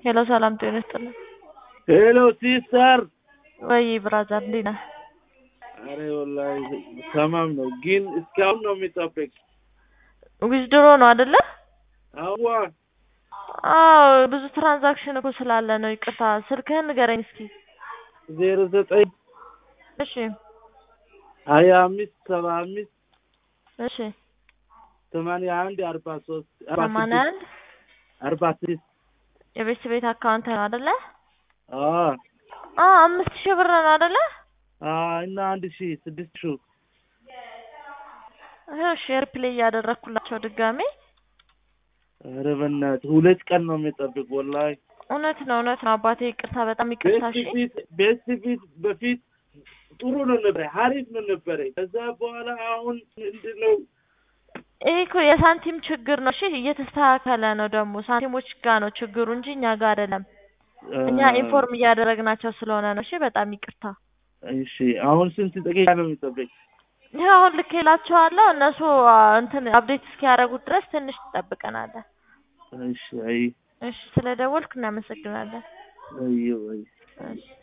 ሄሎ ሰላም ጤና ይስጥልኝ። ሄሎ ሲስተር። ወይ ብራዘር እንዴት ነህ? አረ ወላሂ ተማም ነው፣ ግን እስካሁን ነው የሚጠብቅ። ዊዝድሮ ነው አይደለ? አዋ አዎ ብዙ ትራንዛክሽን እኮ ስላለ ነው። ይቅርታ ስልክህን ንገረኝ እስኪ። ዜሮ ዘጠኝ እሺ ሀያ አምስት ሰባ አምስት እሺ ሰማንያ አንድ አርባ ሶስት ሰማንያ አንድ አርባ ስድስት የቤት ቤት አካውንት ነው አይደለ? አዎ አ አምስት ሺህ ብር ነው አይደለ? እና አንድ ሺ ስድስት ሺ እሺ ሪፕሌይ እያደረኩላቸው ድጋሜ። ኧረ በእናትህ ሁለት ቀን ነው የሚጠብቅ ወላሂ። እውነት ነው እውነት ነው አባቴ ይቅርታ፣ በጣም ይቅርታ። እሺ ቤት ቤት ፊት በፊት ጥሩ ነው ነበረ፣ ሀሪፍ ነው ነበረ። ከዛ በኋላ አሁን ምንድን ነው ይሄ እኮ የሳንቲም ችግር ነው። እሺ እየተስተካከለ ነው ደግሞ ሳንቲሞች ጋር ነው ችግሩ እንጂ እኛ ጋር አይደለም። እኛ ኢንፎርም እያደረግናቸው ስለሆነ ነው። እሺ በጣም ይቅርታ። እሺ አሁን ስንት ደቂቃ ነው የሚጠበቅ? ይህ አሁን ልኬላቸዋለሁ እነሱ አ፣ እንትን አፕዴት እስኪያደርጉት ድረስ ትንሽ ትጠብቀናለህ። እሺ አይ እሺ ስለ ደወልክ እናመሰግናለን። አይ አይ እሺ